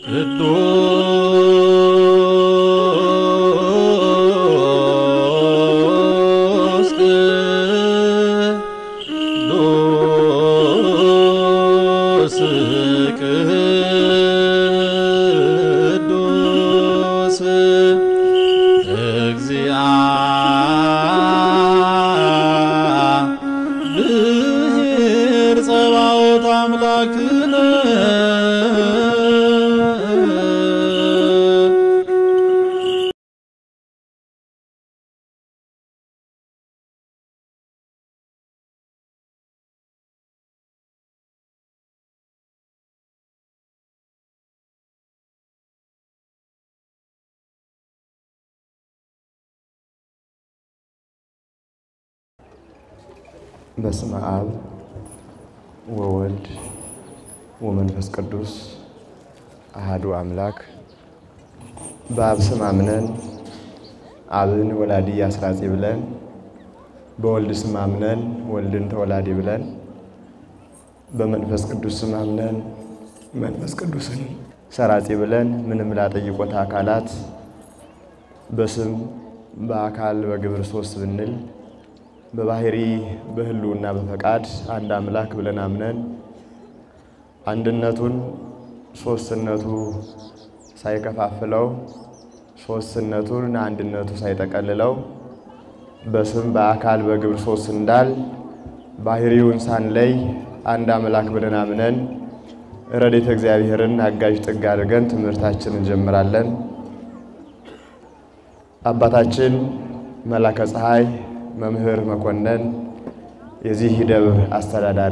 ቅዱስ ቅዱስ ቅዱስ እግዚአብሔር ጸባኦት አምላክነ በስመ አብ ወወልድ ወመንፈስ ቅዱስ አሃዱ አምላክ። በአብ ስም አምነን አብን ወላዲ አስራጺ ብለን በወልድ ስም አምነን ወልድን ተወላዲ ብለን በመንፈስ ቅዱስ ስም አምነን መንፈስ ቅዱስን ሰራጺ ብለን ምንም ላጠይቆታ አካላት በስም በአካል በግብር ሶስት ብንል በባህሪ በሕልውና በፈቃድ አንድ አምላክ ብለን አምነን አንድነቱን ሶስትነቱ ሳይከፋፍለው ሶስትነቱን አንድነቱ ሳይጠቀልለው በስም በአካል በግብር ሶስት እንዳል ባህሪውን ሳንለይ አንድ አምላክ ብለን አምነን ረድኤተ እግዚአብሔርን አጋዥ ጥግ አድርገን ትምህርታችንን እንጀምራለን። አባታችን መላከ ፀሐይ መምህር መኮንን የዚህ ደብር አስተዳዳሪ፣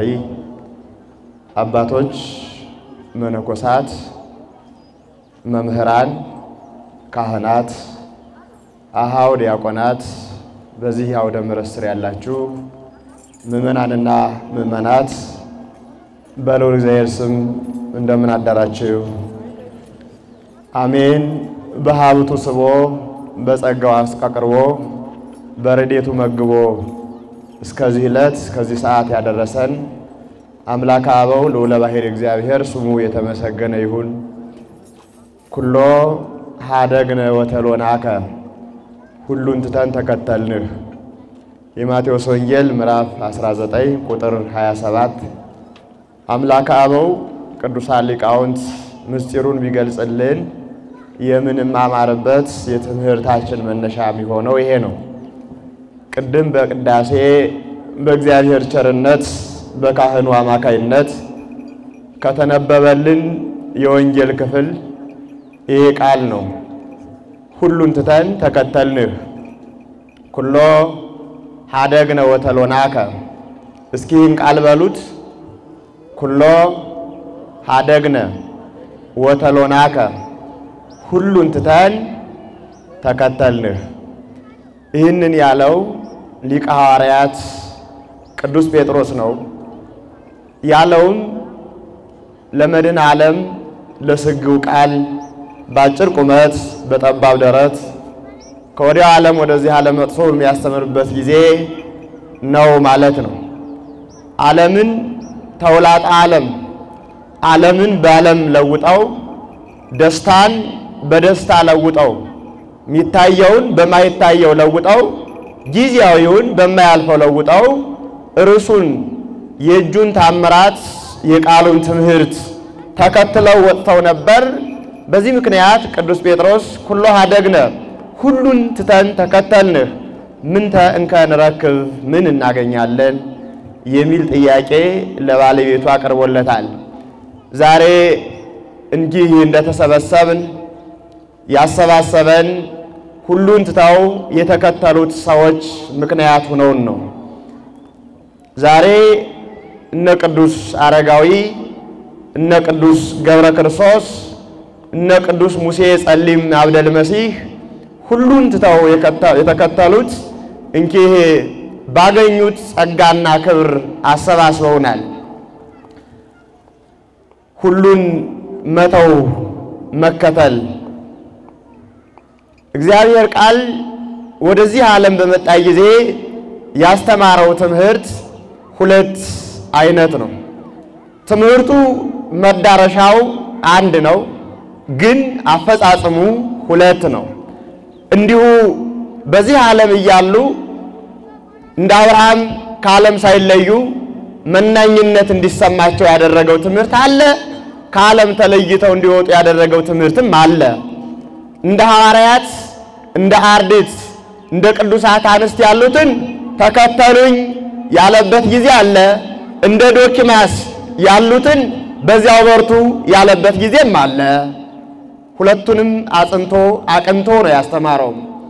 አባቶች መነኮሳት፣ መምህራን፣ ካህናት፣ አሃው ዲያቆናት፣ በዚህ አውደ ምሕረት ስር ያላችሁ ምዕመናንና ምዕመናት በልዑል እግዚአብሔር ስም እንደምን አዳራችሁ? አሜን። በሀብቱ ስቦ በጸጋው አስቀቅርቦ በረድኤቱ መግቦ እስከዚህ ዕለት እስከዚህ ሰዓት ያደረሰን አምላከ አበው ልዑለ ባሕርይ እግዚአብሔር ስሙ የተመሰገነ ይሁን። ኩሎ ሀደግነ ወተሎናከ ሁሉን ትተን ተከተልንህ። የማቴዎስ ወንጌል ምዕራፍ 19 ቁጥር 27 አምላከ አበው ቅዱሳን ሊቃውንት ምስጢሩን ቢገልጽልን የምንማማርበት የትምህርታችን መነሻ የሚሆነው ይሄ ነው። ቅድም በቅዳሴ በእግዚአብሔር ቸርነት በካህኑ አማካይነት ከተነበበልን የወንጌል ክፍል ይሄ ቃል ነው። ሁሉን ትተን ተከተልንህ። ኩሎ ሀደግነ ወተሎናከ። እስኪ ይህን ቃል በሉት። ኩሎ ሀደግነ ወተሎናከ ሁሉን ትተን ተከተልንህ። ይህንን ያለው ሊቀ ሐዋርያት ቅዱስ ጴጥሮስ ነው። ያለውም ለመድኃኔ ዓለም ለስግው ቃል በአጭር ቁመት በጠባብ ደረት ከወዲያው ዓለም ወደዚህ ዓለም መጥቶ የሚያስተምርበት ጊዜ ነው ማለት ነው። ዓለምን ተውላጠ ዓለም ዓለምን በዓለም ለውጠው ደስታን በደስታ ለውጠው የሚታየውን በማይታየው ለውጠው ጊዜያዊውን በማያልፈው ለውጠው እርሱን የእጁን ታምራት የቃሉን ትምህርት ተከትለው ወጥተው ነበር። በዚህ ምክንያት ቅዱስ ጴጥሮስ ኩሎ ሀደግነ ሁሉን ትተን ተከተልንህ ምንተ እንከ ንረክብ ምን እናገኛለን የሚል ጥያቄ ለባለቤቱ አቅርቦለታል። ዛሬ እንዲህ እንደተሰበሰብን ያሰባሰበን ሁሉን ትተው የተከተሉት ሰዎች ምክንያት ሆነውን ነው። ዛሬ እነ ቅዱስ አረጋዊ፣ እነ ቅዱስ ገብረ ክርስቶስ፣ እነ ቅዱስ ሙሴ ጸሊም አብደል መሲህ ሁሉን ትተው የተከተሉት እንኪህ ባገኙት ጸጋና ክብር አሰባስበውናል። ሁሉን መተው መከተል እግዚአብሔር ቃል ወደዚህ ዓለም በመጣ ጊዜ ያስተማረው ትምህርት ሁለት አይነት ነው። ትምህርቱ መዳረሻው አንድ ነው። ግን አፈጻጽሙ ሁለት ነው። እንዲሁ በዚህ ዓለም እያሉ እንደ አብርሃም ከዓለም ሳይለዩ መናኝነት እንዲሰማቸው ያደረገው ትምህርት አለ። ከዓለም ተለይተው እንዲወጡ ያደረገው ትምህርትም አለ። እንደ ሐዋርያት፣ እንደ አርድእት፣ እንደ ቅዱሳት አንስት ያሉትን ተከተሉኝ ያለበት ጊዜ አለ። እንደ ዶኪማስ ያሉትን በዚያው በርቱ ያለበት ጊዜም አለ። ሁለቱንም አጽንቶ አቅንቶ ነው ያስተማረው።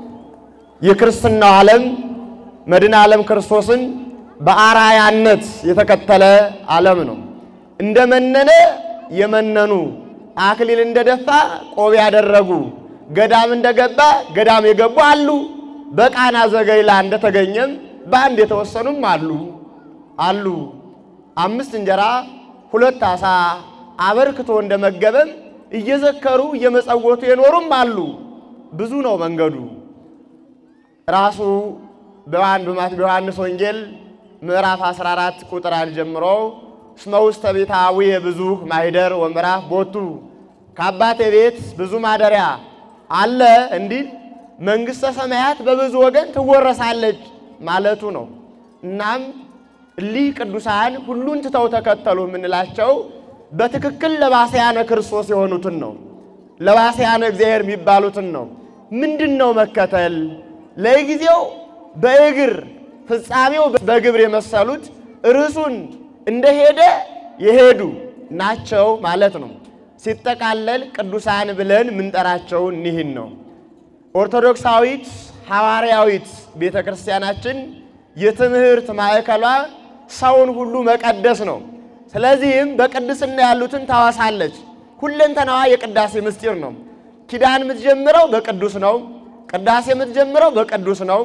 የክርስትናው ዓለም መድኃኔ ዓለም ክርስቶስን በአራያነት የተከተለ ዓለም ነው። እንደ መነነ የመነኑ አክሊል እንደደፋ ቆብ ያደረጉ ገዳም እንደገባ ገዳም የገቡ አሉ። በቃና ዘገሊላ እንደተገኘም በአንድ የተወሰኑም አሉ አሉ። አምስት እንጀራ ሁለት ዓሣ አበርክቶ እንደመገበም እየዘከሩ እየመጸወቱ የኖሩም አሉ። ብዙ ነው መንገዱ። ራሱ በዮሐንስ ወንጌል ምዕራፍ 14 ቁጥር አንድ ጀምሮ እስመ ውስተ ቤተ አቡየ ብዙኅ ማኅደር ወምዕራፍ ቦቱ ከአባቴ ቤት ብዙ ማደሪያ አለ እንዲል መንግሥተ ሰማያት በብዙ ወገን ትወረሳለች ማለቱ ነው። እናም እሊህ ቅዱሳን ሁሉን ትተው ተከተሉ የምንላቸው በትክክል ለባስያነ ክርስቶስ የሆኑትን ነው። ለባስያነ እግዚአብሔር የሚባሉትን ነው። ምንድን ነው መከተል? ለጊዜው በእግር ፍጻሜው በግብር የመሰሉት ርዕሱን እንደሄደ የሄዱ ናቸው ማለት ነው። ሲጠቃለል ቅዱሳን ብለን የምንጠራቸው እኒህን ነው። ኦርቶዶክሳዊት ሐዋርያዊት ቤተ ክርስቲያናችን የትምህርት ማዕከሏ ሰውን ሁሉ መቀደስ ነው። ስለዚህም በቅድስና ያሉትን ታወሳለች። ሁለንተናዋ የቅዳሴ ምስጢር ነው። ኪዳን የምትጀምረው በቅዱስ ነው። ቅዳሴ የምትጀምረው በቅዱስ ነው።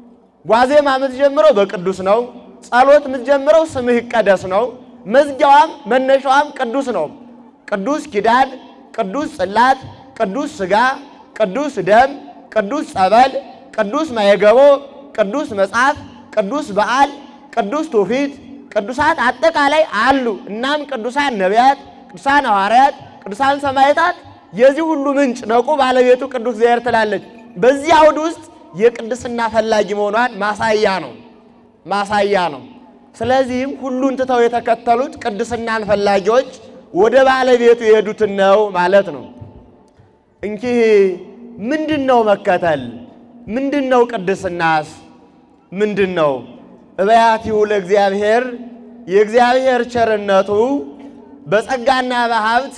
ዋዜማ የምትጀምረው በቅዱስ ነው። ጸሎት የምትጀምረው ስምህ ይቀደስ ነው። መዝጊያዋም መነሻዋም ቅዱስ ነው። ቅዱስ ኪዳን፣ ቅዱስ ጽላት፣ ቅዱስ ሥጋ፣ ቅዱስ ደም፣ ቅዱስ ጸበል፣ ቅዱስ ማየገቦ፣ ቅዱስ መጽሐፍ፣ ቅዱስ በዓል፣ ቅዱስ ትውፊት፣ ቅዱሳት አጠቃላይ አሉ። እናም ቅዱሳን ነቢያት፣ ቅዱሳን ሐዋርያት፣ ቅዱሳን ሰማዕታት የዚህ ሁሉ ምንጭ ነቁ ባለቤቱ ቅዱስ እግዚአብሔር ትላለች። በዚህ አውድ ውስጥ የቅድስና ፈላጊ መሆኗን ማሳያ ነው ማሳያ ነው። ስለዚህም ሁሉን ትተው የተከተሉት ቅድስናን ፈላጊዎች ወደ ባለቤቱ የሄዱትን ነው ማለት ነው። እንኪህ ምንድን ነው መከተል? ምንድን ነው ቅድስናስ? ምንድን ነው? እበያቲሁ ለእግዚአብሔር የእግዚአብሔር ቸርነቱ በጸጋና በሀብት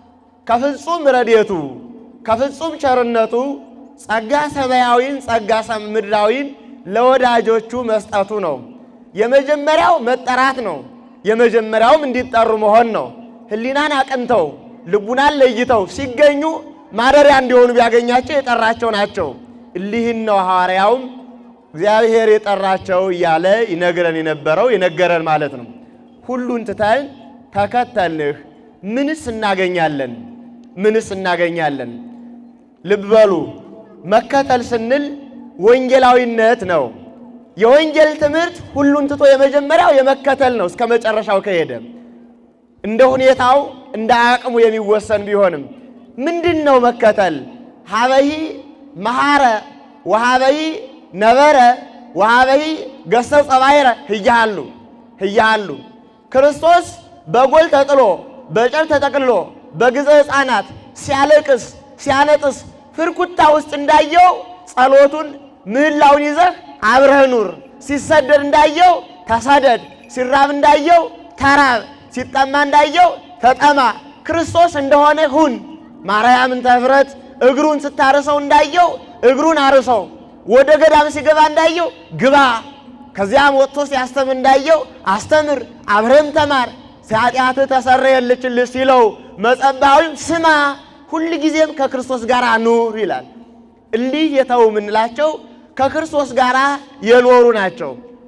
ከፍጹም ረድኤቱ ከፍጹም ቸርነቱ ጸጋ ሰማያዊን ጸጋ ምድራዊን ለወዳጆቹ መስጠቱ ነው። የመጀመሪያው መጠራት ነው። የመጀመሪያውም እንዲጠሩ መሆን ነው። ሕሊናን አቅንተው ልቡናን ለይተው ሲገኙ ማደሪያ እንዲሆኑ ቢያገኛቸው የጠራቸው ናቸው። እሊህን ነው ሐዋርያውም እግዚአብሔር የጠራቸው እያለ ይነግረን የነበረው የነገረን ማለት ነው። ሁሉን ትተን ተከተልንህ ምንስ እናገኛለን? ምንስ እናገኛለን? ልብ በሉ መከተል ስንል ወንጌላዊነት ነው። የወንጌል ትምህርት ሁሉን ትቶ የመጀመሪያው የመከተል ነው። እስከ መጨረሻው ከሄደ እንደ ሁኔታው እንደ አቅሙ የሚወሰን ቢሆንም ምንድን ነው መከተል? ሀበሂ መሐረ ወሀበሂ ነበረ ወሀበሂ ገሰጸ ባሕረ ህያሃሉ ህያሃሉ ክርስቶስ በጎል ተጥሎ በጨር ተጠቅልሎ በግዘ ሕፃናት ሲያለቅስ ሲያነጥስ ፍርኩታ ውስጥ እንዳየው ጸሎቱን ምህላውን ይዘህ አብረህ ኑር። ሲሰደድ እንዳየው ተሰደድ፣ ሲራብ እንዳየው ተራብ፣ ሲጠማ እንዳየው ተጠማ። ክርስቶስ እንደሆነ ሁን። ማርያምን ተፍረት እግሩን ስታርሰው እንዳየው እግሩን አርሰው። ወደ ገዳም ሲገባ እንዳየው ግባ። ከዚያም ወጥቶ ሲያስተምር እንዳየው አስተምር፣ አብረህም ተማር። ኃጢአትህ ተሰረየልችልህ ሲለው መጸባዊም ስማ፣ ሁል ጊዜም ከክርስቶስ ጋር ኑር ይላል። እሊህ የተው የምንላቸው ከክርስቶስ ጋር የኖሩ ናቸው።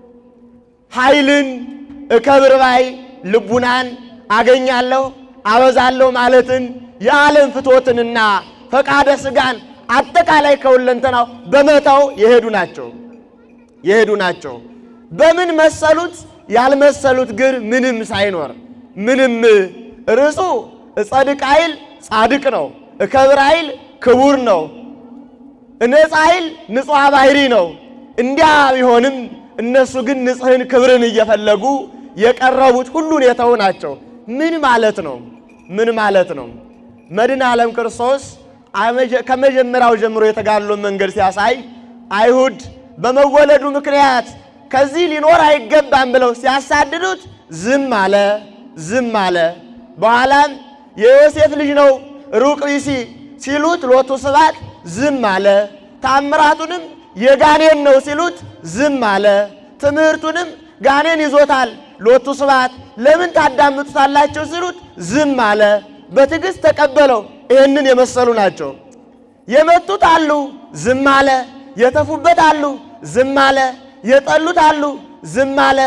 ኃይልን እከብር ባይ ልቡናን አገኛለሁ አበዛለሁ ማለትን የዓለም ፍትወትንና ፈቃደ ሥጋን አጠቃላይ ከሁለንተናው በመተው የሄዱ ናቸው የሄዱ ናቸው። በምን መሰሉት? ያልመሰሉት ግን ምንም ሳይኖር ምንም ርዕሱ ጸድቅ ኃይል ጻድቅ ነው። እከብር ኃይል ክቡር ነው፣ እነጻ ኃይል ንጹሐ ባህሪ ነው። እንዲያ ቢሆንም እነሱ ግን ንጽሕን ክብርን እየፈለጉ የቀረቡት ሁሉን የተው ናቸው። ምን ማለት ነው? ምን ማለት ነው? መድኃኔ ዓለም ክርስቶስ ከመጀመሪያው ጀምሮ የተጋድሎን መንገድ ሲያሳይ አይሁድ በመወለዱ ምክንያት ከዚህ ሊኖር አይገባም ብለው ሲያሳድዱት ዝም አለ፣ ዝም አለ። በኋላም የዮሴፍ ልጅ ነው ሩቅ ቢሲ ሲሉት ሎቱ ስብሐት ዝም አለ። ታምራቱንም የጋኔን ነው ሲሉት ዝም አለ። ትምህርቱንም ጋኔን ይዞታል ሎቱ ስብሐት ለምን ታዳምጡታላቸው ሲሉት ዝም አለ። በትዕግሥት ተቀበለው። ይህንን የመሰሉ ናቸው። የመቱት አሉ፣ ዝም አለ። የተፉበት አሉ፣ ዝም አለ። የጠሉት አሉ፣ ዝም አለ።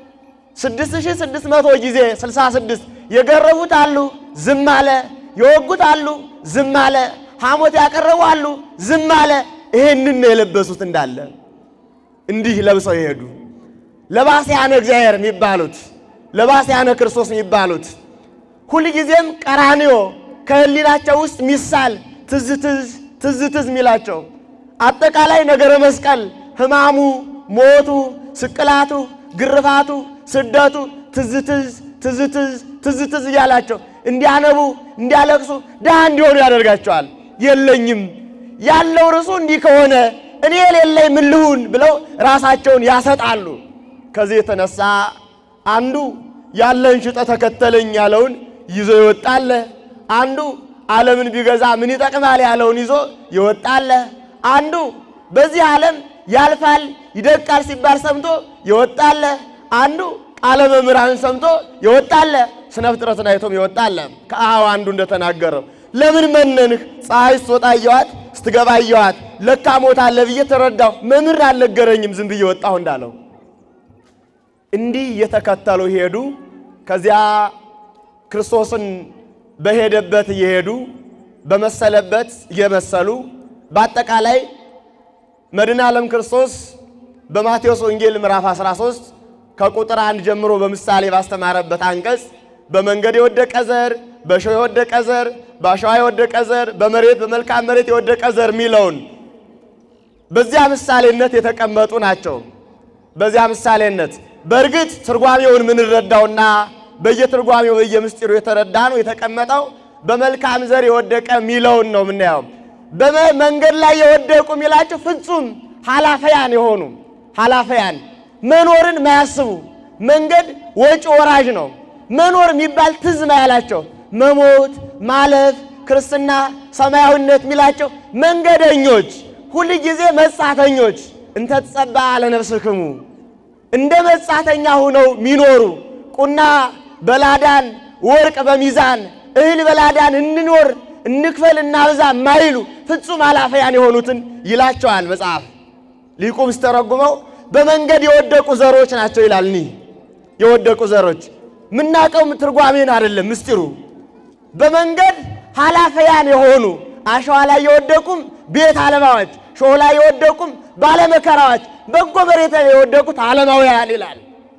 6600 ጊዜ 66 የገረቡት አሉ፣ ዝም አለ። የወጉት አሉ፣ ዝም አለ። ሐሞት ያቀረቡ አሉ፣ ዝም አለ። ይህንን ነው የለበሱት እንዳለ እንዲህ ለብሰው የሄዱ ለባስያነ እግዚአብሔር የሚባሉት ለባስያነ ክርስቶስ የሚባሉት ሁልጊዜም ቀራንዮ ከህሊናቸው ውስጥ ሚሳል ትዝ ትዝ ትዝ ትዝ የሚላቸው አጠቃላይ ነገረ መስቀል ሕማሙ፣ ሞቱ፣ ስቅላቱ፣ ግርፋቱ፣ ስደቱ ትዝ ትዝ ትዝ ትዝ ትዝ ትዝ እያላቸው እንዲያነቡ እንዲያለቅሱ ድሃ እንዲሆኑ ያደርጋቸዋል። የለኝም ያለው ርሱ እንዲህ ከሆነ እኔ የሌለኝ ምን ልሁን ብለው ራሳቸውን ያሰጣሉ። ከዚህ የተነሳ አንዱ ያለን ሽጠ ተከተለኝ ያለውን ይዞ ይወጣለ። አንዱ ዓለምን ቢገዛ ምን ይጠቅማል ያለውን ይዞ ይወጣለ። አንዱ በዚህ ዓለም ያልፋል ይደቃል ሲባል ሰምቶ ይወጣለ። አንዱ ቃለ መምህራን ሰምቶ ይወጣለ። ስነ ፍጥረትን አይቶም ይወጣለ። ከአኀው አንዱ እንደተናገረው ለምን መነንህ ፀሐይ ስትወጣ እየዋት ስትገባ እየዋት ለካ ሞታለ ብዬ ተረዳሁ። መምህር አልነገረኝም ዝም ብዬ ወጣሁ እንዳለው እንዲህ እየተከተሉ ሄዱ። ከዚያ ክርስቶስን በሄደበት እየሄዱ በመሰለበት እየመሰሉ በአጠቃላይ መድኃኔ ዓለም ክርስቶስ በማቴዎስ ወንጌል ምዕራፍ 13 ከቁጥር አንድ ጀምሮ በምሳሌ ባስተማረበት አንቀጽ በመንገድ የወደቀ ዘር፣ በእሾህ የወደቀ ዘር፣ በአሸዋ የወደቀ ዘር፣ በመሬት በመልካም መሬት የወደቀ ዘር የሚለውን በዚያ ምሳሌነት የተቀመጡ ናቸው። በዚያ ምሳሌነት በእርግጥ ትርጓሜውን የምንረዳውና በየትርጓሜው በየምስጢሩ የተረዳ ነው የተቀመጠው። በመልካም ዘር የወደቀ የሚለውን ነው የምናየው። በመንገድ ላይ የወደቁ የሚላቸው ፍጹም ኃላፊያን የሆኑ ኃላፊያን መኖርን ማያስቡ መንገድ ወጪ ወራጅ ነው። መኖር የሚባል ትዝ ማያላቸው መሞት፣ ማለፍ፣ ክርስትና፣ ሰማያዊነት የሚላቸው መንገደኞች፣ ሁል ጊዜ መጻተኞች እንተ ትጸባ ለነፍስክሙ እንደ መጻተኛ ሆነው ሚኖሩ ቁና በላዳን ወርቅ በሚዛን እህል በላዳን እንኖር እንክፈል እናብዛ ማይሉ ፍጹም ኃላፊያን የሆኑትን ይላቸዋል መጽሐፍ። ሊቁም ስተረጉመው በመንገድ የወደቁ ዘሮች ናቸው ይላል። እኒህ የወደቁ ዘሮች ምናቀው ትርጓሜን አይደለም ምስጢሩ። በመንገድ ኃላፊያን የሆኑ አሸዋ ላይ የወደቁም ቤት አለማዎች፣ ሾህ ላይ የወደቁም ባለመከራዎች፣ በጎ መሬት ላይ የወደቁት ዓለማውያን ይላል።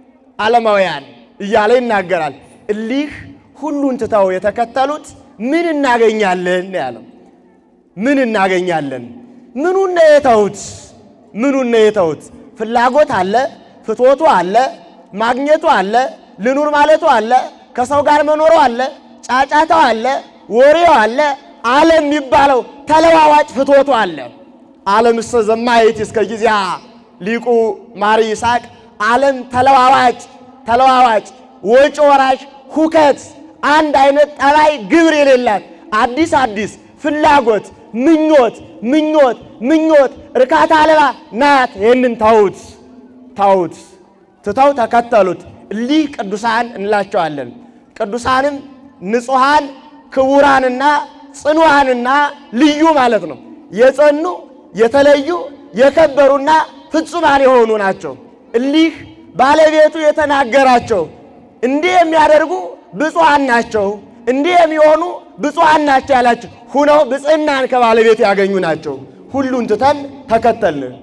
ዓለማውያን እያለ ይናገራል። እሊህ ሁሉን ትተው የተከተሉት ምን እናገኛለን ነው ያለው። ምን እናገኛለን? ምኑን ነው የተውት? ምኑን ነው የተውት? ፍላጎት አለ፣ ፍትወቱ አለ፣ ማግኘቱ አለ፣ ልኑር ማለቱ አለ፣ ከሰው ጋር መኖሩ አለ፣ ጫጫታው አለ፣ ወሬው አለ፣ ዓለም የሚባለው ተለዋዋጭ ፍትወቱ አለ። ዓለም እሰ ዘማየት እስከ ጊዜያ ሊቁ ማሪ ይስሐቅ ዓለም ተለዋዋጭ ተለዋዋጭ ወጪ ወራሽ ሁከት አንድ አይነት ጠባይ ግብር የሌላት አዲስ አዲስ ፍላጎት ምኞት ምኞት ምኞት እርካታ አልባ ናት። ይህንን ተዉት ተዉት ትተው ተከተሉት። እሊህ ቅዱሳን እንላቸዋለን። ቅዱሳንም ንጹሐን ክቡራንና ጽኑዓንና ልዩ ማለት ነው። የጸኑ የተለዩ የከበሩና ፍጹማን የሆኑ ናቸው። እሊህ ባለቤቱ የተናገራቸው እንዲህ የሚያደርጉ ብፁዓን ናቸው፣ እንዲህ የሚሆኑ ብፁዓን ናቸው ያላቸው ሁነው ብፅዕናን ከባለቤቱ ያገኙ ናቸው። ሁሉን ትተን ተከተልህ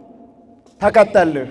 ተከተልህ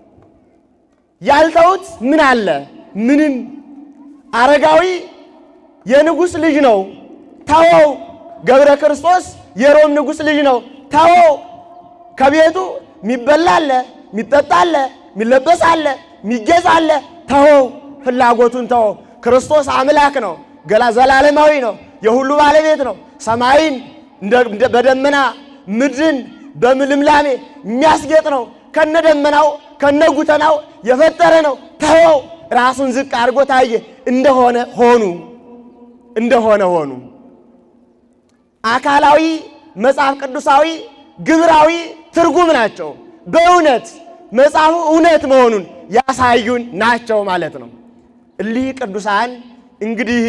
ያልተውት ምን አለ? ምንም። አረጋዊ የንጉሥ ልጅ ነው። ተወው። ገብረ ክርስቶስ የሮም ንጉሥ ልጅ ነው። ተወው። ከቤቱ የሚበላ አለ፣ የሚጠጣ አለ፣ የሚለበስ አለ፣ የሚጌጥ አለ። ተወው። ፍላጎቱን ተወው። ክርስቶስ አምላክ ነው። ገላ ዘላለማዊ ነው። የሁሉ ባለቤት ነው። ሰማይን እንደ- እንደ- በደመና ምድርን በልምላሜ የሚያስጌጥ ነው። ከነ ደመናው ከነ ጉተናው የፈጠረ ነው። ተወው። ራሱን ዝቅ አድርጎ ታየ። እንደሆነ ሆኑ እንደሆነ ሆኑ። አካላዊ መጽሐፍ ቅዱሳዊ ግብራዊ ትርጉም ናቸው። በእውነት መጽሐፉ እውነት መሆኑን ያሳዩን ናቸው ማለት ነው። እሊህ ቅዱሳን እንግዲህ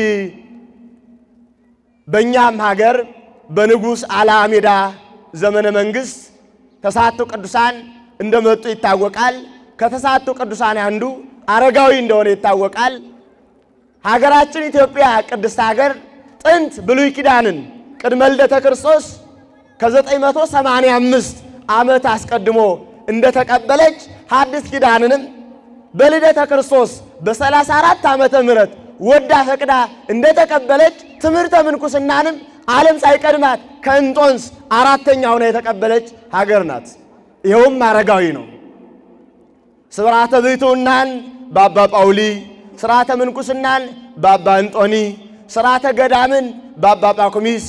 በእኛም ሀገር በንጉሥ አላሜዳ ዘመነ መንግሥት ተስዓቱ ቅዱሳን እንደመጡ ይታወቃል። ከተስዓቱ ቅዱሳን አንዱ አረጋዊ እንደሆነ ይታወቃል። ሀገራችን ኢትዮጵያ ቅድስት ሀገር ጥንት ብሉይ ኪዳንን ቅድመ ልደተ ክርስቶስ ከ985 ዓመት አስቀድሞ እንደተቀበለች ሐዲስ ኪዳንንም በልደተ ክርስቶስ በ34 ዓመተ ምህረት ወዳ ፈቅዳ እንደተቀበለች ትምህርተ ምንኩስናንም ዓለም ሳይቀድማት ከእንጦንስ አራተኛ ሆና የተቀበለች ሀገር ናት። ይኸውም አረጋዊ ነው። ስርዓተ ብሕትውናን በአባ ጳውሊ፣ ስርዓተ ምንኩስናን በአባ እንጦኒ፣ ስርዓተ ገዳምን በአባ ጳኩሚስ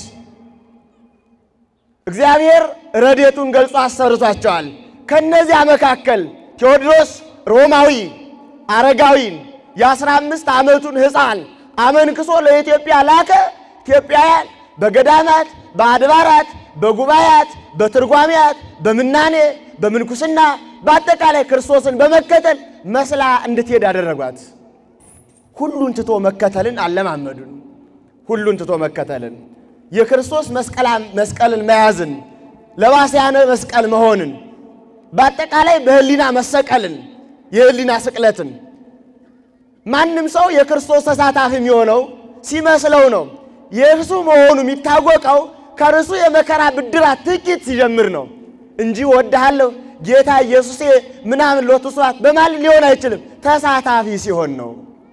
እግዚአብሔር ረድኤቱን ገልጾ አሰርቷቸዋል። ከነዚያ መካከል ቴዎድሮስ ሮማዊ አረጋዊን የአስራ አምስት ዓመቱን ሕፃን አመንክሶ ለኢትዮጵያ ላከ። ኢትዮጵያውያን በገዳማት በአድባራት በጉባኤያት በትርጓሜያት በምናኔ በምንኩስና በአጠቃላይ ክርስቶስን በመከተል መስላ እንድትሄድ አደረጓት። ሁሉን ትቶ መከተልን አለማመዱን። ሁሉን ትቶ መከተልን የክርስቶስ መስቀልን መያዝን ለባስያነ መስቀል መሆንን በአጠቃላይ በህሊና መሰቀልን የህሊና ስቅለትን ማንም ሰው የክርስቶስ ተሳታፊ የሚሆነው ሲመስለው ነው። የእርሱ መሆኑ የሚታወቀው ከርሱ የመከራ ብድራት ጥቂት ሲጀምር ነው እንጂ ወድሃለሁ ጌታ ኢየሱሴ ምናምን ሎቱ ስብሐት በማለት ሊሆን አይችልም። ተሳታፊ ሲሆን ነው።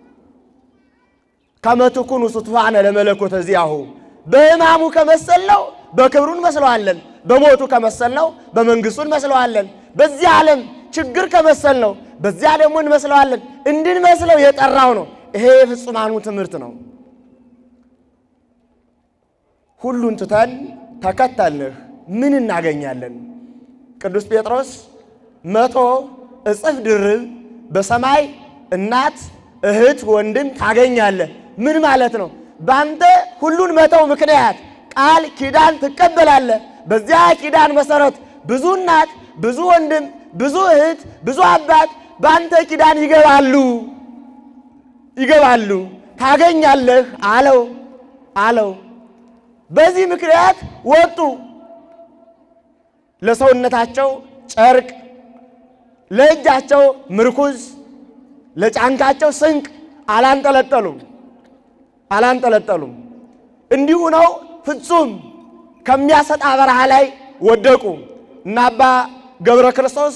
ከመ ትኩኑ ስትፋነ ለመለኮተ ዚአሁ በሕማሙ ከመሰልነው በክብሩ እንመስለዋለን። በሞቱ ከመሰልነው በመንግሥቱ እንመስለዋለን። በዚህ ዓለም ችግር ከመሰልነው በዚያ ደግሞ እንመስለዋለን። እንድንመስለው የጠራው ነው። ይሄ የፍጹማኑ ትምህርት ነው። ሁሉን ትተን ተከተልንህ ምን እናገኛለን? ቅዱስ ጴጥሮስ መቶ እጥፍ ድርብ በሰማይ እናት እህት ወንድም ታገኛለህ። ምን ማለት ነው? በአንተ ሁሉን መተው ምክንያት ቃል ኪዳን ትቀበላለህ። በዚያ ኪዳን መሰረት ብዙ እናት፣ ብዙ ወንድም፣ ብዙ እህት፣ ብዙ አባት በአንተ ኪዳን ይገባሉ ይገባሉ ታገኛለህ አለው አለው። በዚህ ምክንያት ወጡ። ለሰውነታቸው ጨርቅ፣ ለእጃቸው ምርኩዝ፣ ለጫንቃቸው ስንቅ አላንጠለጠሉም አላንጠለጠሉም። እንዲሁ ነው ፍጹም ከሚያሰጣ በረሃ ላይ ወደቁ። እና አባ ገብረ ክርስቶስ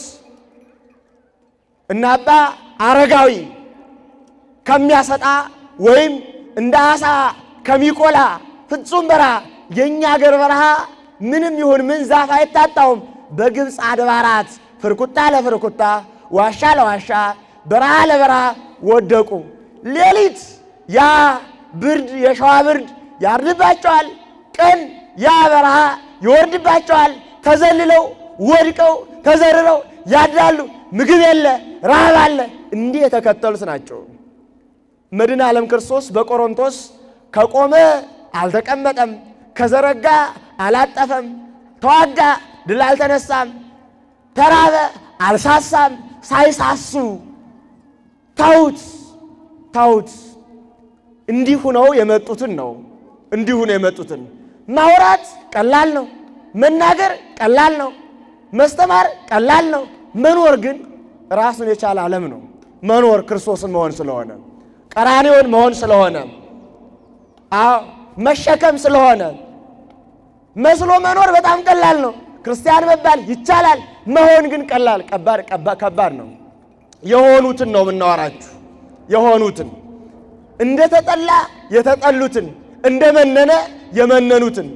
እና አባ አረጋዊ ከሚያሰጣ ወይም እንደ አሳ ከሚቆላ ፍጹም በረሃ የእኛ አገር በረሃ ምንም ይሁን ምን ዛፍ አይታጣውም። በግብፅ አድባራት ፍርኩታ ለፍርኩታ ዋሻ ለዋሻ በረሃ ለበረሃ ወደቁ። ሌሊት ያ ብርድ የሸዋ ብርድ ያርድባቸዋል። ቀን ያ በረሃ ይወርድባቸዋል። ተዘልለው ወድቀው ተዘርረው ያድራሉ። ምግብ የለ፣ ረሃብ አለ። እንዲህ የተከተሉት ናቸው። መድኃኔ ዓለም ክርስቶስ በቆሮንቶስ ከቆመ አልተቀመጠም፣ ከዘረጋ አላጠፈም፣ ተዋጋ ድል አልተነሳም፣ ተራበ አልሳሳም። ሳይሳሱ ተውት ተውት። እንዲሁ ነው የመጡትን ነው እንዲሁ ነው የመጡትን። ማውራት ቀላል ነው፣ መናገር ቀላል ነው፣ መስተማር ቀላል ነው። መኖር ግን ራሱን የቻለ ዓለም ነው። መኖር ክርስቶስን መሆን ስለሆነ ቀራንዮን መሆን ስለሆነ አዎ መሸከም ስለሆነ መስሎ መኖር በጣም ቀላል ነው። ክርስቲያን መባል ይቻላል። መሆን ግን ቀላል ከባድ ነው። የሆኑትን ነው የምናወራችሁ። የሆኑትን እንደ ተጠላ የተጠሉትን እንደ መነነ የመነኑትን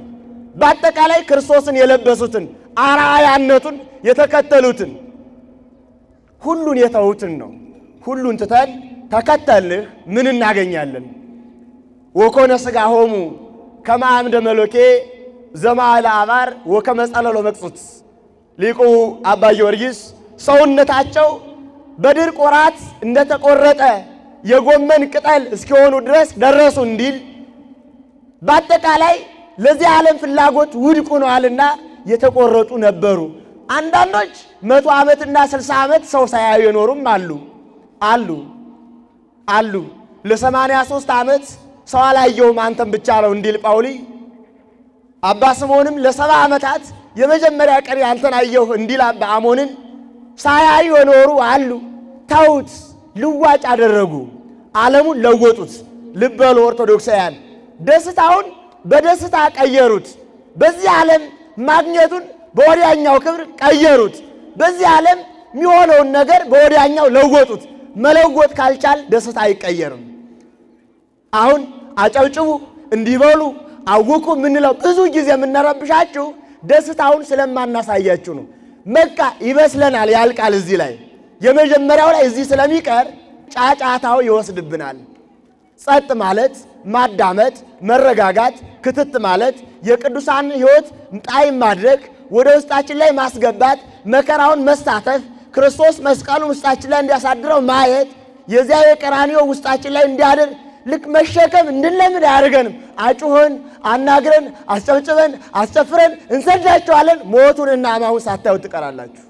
በአጠቃላይ ክርስቶስን የለበሱትን አርአያነቱን የተከተሉትን ሁሉን የተዉትን ነው። ሁሉን ትተን ተከተልህ ምን እናገኛለን? ወኮነ ሥጋ ሆሙ ከመ አምደ መሎኬ ዘማለ አባር ወከመ ጸለሎ መቅጹት ሊቁ አባ ጊዮርጊስ ሰውነታቸው በድርቅ ወራት እንደተቆረጠ የጎመን ቅጠል እስኪሆኑ ድረስ ደረሱ እንዲል በአጠቃላይ ለዚህ ዓለም ፍላጎት ውድቅ ሆነዋልና የተቆረጡ ነበሩ። አንዳንዶች መቶ ዓመትና ስልሳ ዓመት ሰው ሳያዩ የኖሩም አሉ አሉ አሉ። ለሰማንያ ሦስት ዓመት ሰው አላየውም አንተም ብቻ ነው እንዲል ጳውሊ አባ ስምዖንም ለሰባ ዓመታት የመጀመሪያ ቀን ያንተን አየሁ እንዲል አባ አሞንን ሳያዩ የኖሩ አሉ። ተውት፣ ልዋጭ አደረጉ፣ ዓለሙን ለወጡት። ልብ በሉ ኦርቶዶክሳውያን፣ ደስታውን በደስታ ቀየሩት። በዚህ ዓለም ማግኘቱን በወዲያኛው ክብር ቀየሩት። በዚህ ዓለም የሚሆነውን ነገር በወዲያኛው ለወጡት። መለወጥ ካልቻል ደስታ አይቀየርም። አሁን አጨብጭቡ እንዲበሉ አውቁ የምንለው ብዙ ጊዜ የምንረብሻችሁ ደስታውን ስለማናሳያችሁ ነው። በቃ ይመስለናል ያልቃል። እዚህ ላይ የመጀመሪያው ላይ እዚህ ስለሚቀር ጫጫታው ይወስድብናል። ጸጥ ማለት ማዳመጥ፣ መረጋጋት፣ ክትት ማለት የቅዱሳን ሕይወት ጣዕም ማድረግ ወደ ውስጣችን ላይ ማስገባት፣ መከራውን መሳተፍ፣ ክርስቶስ መስቀሉን ውስጣችን ላይ እንዲያሳድረው ማየት፣ የዚያ የቀራንዮ ውስጣችን ላይ እንዲያድር ልክ መሸከም እንድንለምድ አያደርገንም። አጩኸን፣ አናግረን፣ አስጨብጭበን፣ አስጨፍረን እንሰዳቸዋለን። ሞቱን እና ሕማሙን ሳታዩ ትቀራላችሁ።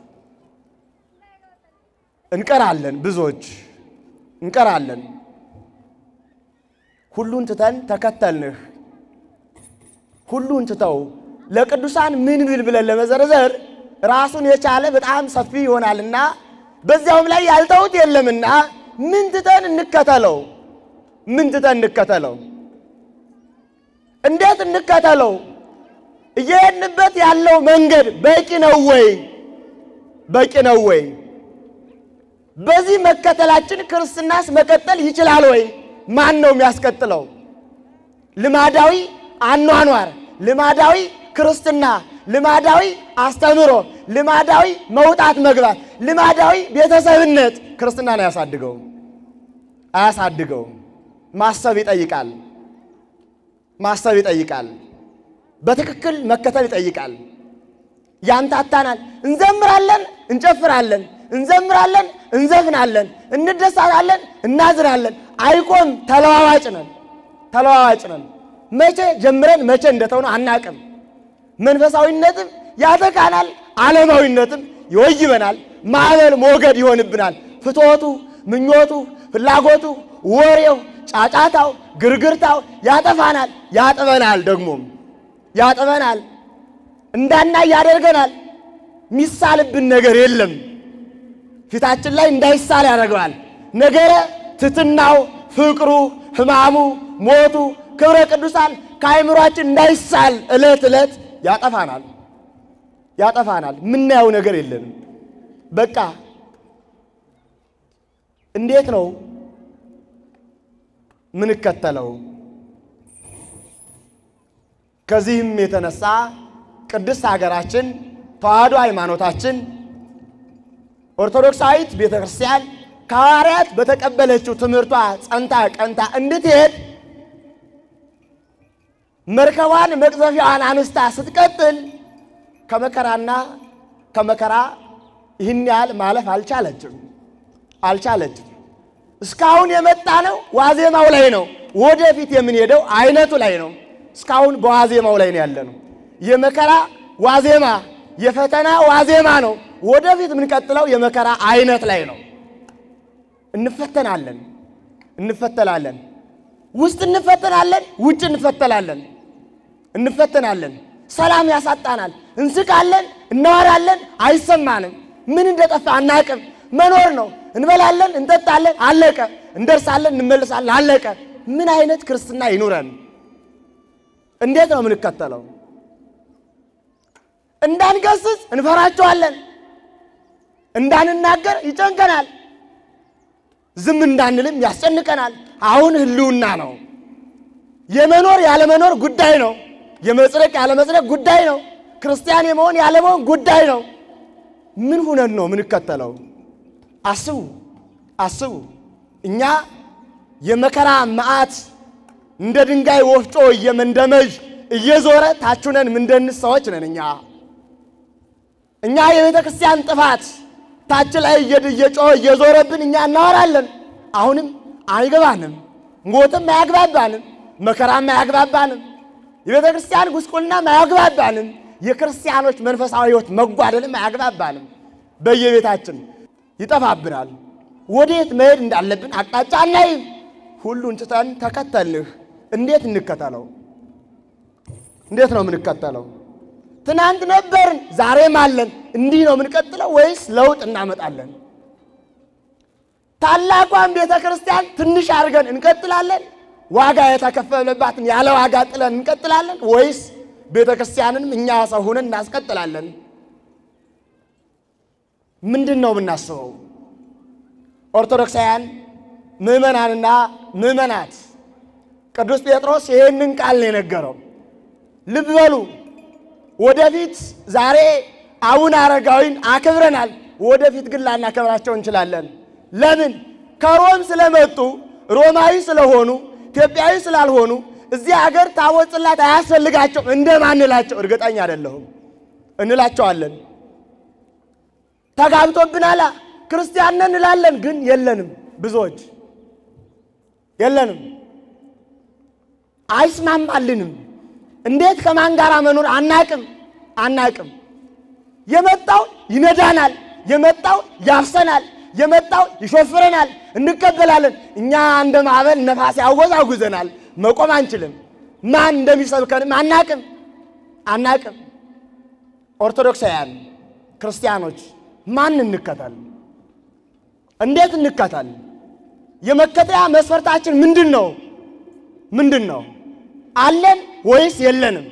እንቀራለን፣ ብዙዎች እንቀራለን። ሁሉን ትተን ተከተልንህ። ሁሉን ትተው ለቅዱሳን ምን ብል ብለን ለመዘርዘር ራሱን የቻለ በጣም ሰፊ ይሆናልና በዚያውም ላይ ያልተውት የለምና ምን ትተን እንከተለው? ምን ትተን እንከተለው? እንዴት እንከተለው? እየሄድንበት ያለው መንገድ በቂ ነው ወይ? በቂ ነው ወይ? በዚህ መከተላችን ክርስትናስ መቀጠል ይችላል ወይ? ማን ነው የሚያስቀጥለው? ልማዳዊ አኗኗር፣ ልማዳዊ ክርስትና፣ ልማዳዊ አስተምሮ፣ ልማዳዊ መውጣት መግባት፣ ልማዳዊ ቤተሰብነት ክርስትናን አያሳድገውም አያሳድገውም። ማሰብ ይጠይቃል። ማሰብ ይጠይቃል። በትክክል መከተል ይጠይቃል። ያምታታናል። እንዘምራለን፣ እንጨፍራለን፣ እንዘምራለን፣ እንዘፍናለን፣ እንደሳታለን፣ እናዝናለን። አይቆም። ተለዋዋጭ ነን፣ ተለዋዋጭ ነን። መቼ ጀምረን መቼ እንደተውነ አናቅም። መንፈሳዊነትም ያጠቃናል፣ ዓለማዊነትም ይወይበናል። ማዕበል ሞገድ ይሆንብናል። ፍትወቱ፣ ምኞቱ፣ ፍላጎቱ፣ ወሬው፣ ጫጫታው፣ ግርግርታው ያጠፋናል፣ ያጥበናል። ደግሞም ያጥበናል፣ እንዳናይ ያደርገናል። የሚሳልብን ነገር የለም። ፊታችን ላይ እንዳይሳል ያደርገዋል። ነገረ ትትናው፣ ፍቅሩ፣ ሕማሙ፣ ሞቱ፣ ክብረ ቅዱሳን ከአይምሯችን እንዳይሳል ዕለት ዕለት ያጠፋናል ያጠፋናል። የምናየው ነገር የለንም። በቃ እንዴት ነው ምንከተለው? ከዚህም የተነሳ ቅድስት ሀገራችን ተዋሕዶ ሃይማኖታችን ኦርቶዶክሳዊት ቤተ ክርስቲያን ከሐዋርያት በተቀበለችው ትምህርቷ ጸንታ ቀንታ እንድትሄድ መርከቧን መቅዘፊያዋን አንስታ ስትቀጥል ከመከራና ከመከራ ይህን ያህል ማለፍ አልቻለችም አልቻለችም። እስካሁን የመጣ ነው ዋዜማው ላይ ነው። ወደፊት የምንሄደው አይነቱ ላይ ነው። እስካሁን በዋዜማው ላይ ነው ያለ ነው። የመከራ ዋዜማ የፈተና ዋዜማ ነው። ወደፊት የምንቀጥለው የመከራ አይነት ላይ ነው። እንፈተናለን እንፈተናለን ውስጥ እንፈተናለን፣ ውጭ እንፈተናለን እንፈተናለን። ሰላም ያሳጣናል። እንስቃለን፣ እናወራለን፣ አይሰማንም። ምን እንደጠፋ አናቅም። መኖር ነው። እንበላለን፣ እንጠጣለን፣ አለቀ። እንደርሳለን፣ እንመልሳለን፣ አለቀ። ምን አይነት ክርስትና ይኑረን? እንዴት ነው የምንከተለው? እንዳንገስጽ እንፈራቸዋለን፣ እንዳንናገር ይጨንቀናል፣ ዝም እንዳንልም ያስጨንቀናል። አሁን ህልውና ነው። የመኖር ያለመኖር ጉዳይ ነው። የመጽደቅ ያለመጽደቅ ጉዳይ ነው። ክርስቲያን የመሆን ያለመሆን ጉዳይ ነው። ምን ሁነን ነው ምንከተለው? አስቡ አስቡ። እኛ የመከራ መዓት እንደ ድንጋይ ወፍጮ እየመንደመዥ እየዞረ ታችነን ምንደንስ ሰዎች ነን። እኛ እኛ የቤተ ክርስቲያን ጥፋት ታች ላይ እየጮኸ እየዞረብን እኛ እናወራለን። አሁንም አይገባንም። ሞትም አያግባባንም። መከራም አያግባባንም። የቤተ ክርስቲያን ጉስቁልናም አያግባባንም። የክርስቲያኖች መንፈሳዊ ሕይወት መጓደልም አያግባባንም። በየቤታችን ይጠፋብናል። ወዴት መሄድ እንዳለብን አቅጣጫ አናይም። ሁሉን ትተን ተከተልንህ። እንዴት እንከተለው? እንዴት ነው የምንከተለው? ትናንት ነበርን፣ ዛሬም አለን። እንዲህ ነው የምንቀጥለው ወይስ ለውጥ እናመጣለን? ታላቋን ቤተ ክርስቲያን ትንሽ አድርገን እንቀጥላለን? ዋጋ የተከፈለባትን ያለ ዋጋ ጥለን እንቀጥላለን? ወይስ ቤተ ክርስቲያንንም እኛ ሰው ሆነን እናስቀጥላለን? ምንድን ነው የምናስበው? ኦርቶዶክሳውያን ምዕመናንና ምዕመናት ቅዱስ ጴጥሮስ ይህንን ቃል ነው የነገረው። ልብ በሉ። ወደፊት ዛሬ አቡነ አረጋዊን አክብረናል። ወደፊት ግን ላናከብራቸው እንችላለን። ለምን? ከሮም ስለመጡ ሮማዊ ስለሆኑ ኢትዮጵያዊ ስላልሆኑ እዚህ አገር ታቦት ጽላት አያስፈልጋቸውም እንደማንላቸው እርግጠኛ አይደለሁም። እንላቸዋለን። ተጋብቶብናላ ክርስቲያን ነን እንላለን፣ ግን የለንም። ብዙዎች የለንም፣ አይስማማልንም። እንዴት ከማን ጋር መኖር አናቅም አናቅም። የመጣው ይነዳናል፣ የመጣው ያፍሰናል፣ የመጣው ይሾፍረናል፣ እንቀበላለን። እኛ እንደ ማዕበል ነፋስ ያወዛጉዘናል፣ መቆም አንችልም። ማን እንደሚሰብከንም አናቅም አናቅም። ኦርቶዶክሳውያን ክርስቲያኖች ማን እንከተል? እንዴት እንከተል? የመከተያ መስፈርታችን ምንድን ነው? ምንድን ነው? አለን ወይስ የለንም?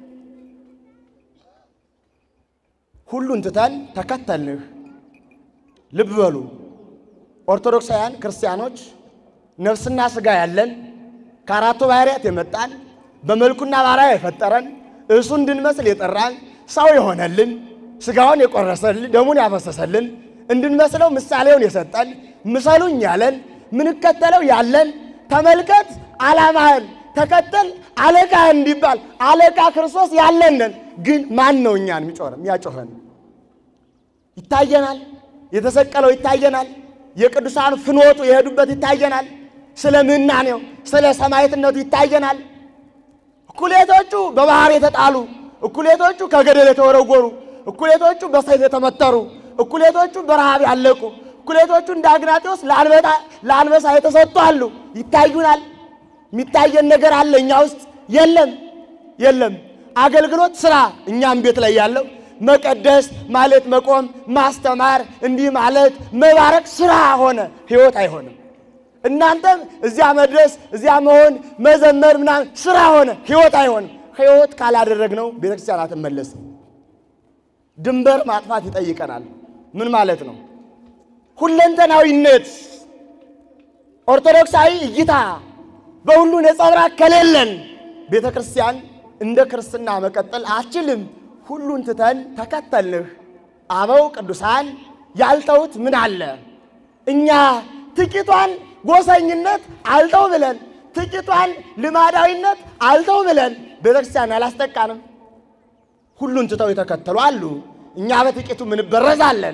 ሁሉን ትተን ተከተልንህ። ልብ በሉ ኦርቶዶክሳውያን ክርስቲያኖች ነፍስና ሥጋ ያለን ከአራቱ ባህርያት የመጣን በመልኩና ባሪያ የፈጠረን እሱ እንድንመስል የጠራን ሰው የሆነልን ሥጋውን የቆረሰልን ደሙን ያፈሰሰልን እንድንመስለው ምሳሌውን የሰጠን ምሰሉኝ ያለን ምንከተለው ያለን ተመልከት ዓላማህን ተከተል አለቃ እንዲባል አለቃ ክርስቶስ ያለንን ግን ማን ነው እኛን የሚጮኸን የሚያጮኸን? ይታየናል። የተሰቀለው ይታየናል። የቅዱሳን ፍኖቱ የሄዱበት ይታየናል። ስለ ምናኔው ስለ ሰማዕትነቱ ይታየናል። እኩሌቶቹ በባህር የተጣሉ፣ እኩሌቶቹ ከገደል የተወረወሩ፣ እኩሌቶቹ በሰይፍ የተመተሩ፣ እኩሌቶቹ በረሃብ ያለቁ፣ እኩሌቶቹ እንደ አግናጤዎስ ለአንበሳ የተሰጡ አሉ። ይታዩናል። የሚታየን ነገር አለ እኛ ውስጥ የለም የለም። አገልግሎት ስራ እኛም ቤት ላይ ያለው መቀደስ ማለት መቆም፣ ማስተማር፣ እንዲህ ማለት መባረክ ስራ ሆነ፣ ህይወት አይሆንም። እናንተም እዚያ መድረስ እዚያ መሆን መዘመር ምናምን ስራ ሆነ፣ ህይወት አይሆንም። ህይወት ካላደረግነው ቤተክርስቲያን አትመለስም። ድንበር ማጥፋት ይጠይቀናል። ምን ማለት ነው? ሁለንተናዊነት ኦርቶዶክሳዊ እይታ በሁሉ ነጸብራቅ ከሌለን ቤተ ክርስቲያን እንደ ክርስትና መቀጠል አችልም። ሁሉን ትተን ተከተልንህ። አበው ቅዱሳን ያልተውት ምን አለ? እኛ ጥቂቷን ጎሰኝነት አልተው ብለን ጥቂቷን ልማዳዊነት አልተው ብለን ቤተ ክርስቲያን አላስጠቃንም። ሁሉን ትተው የተከተሉ አሉ። እኛ በጥቂቱ ምንበረዛለን።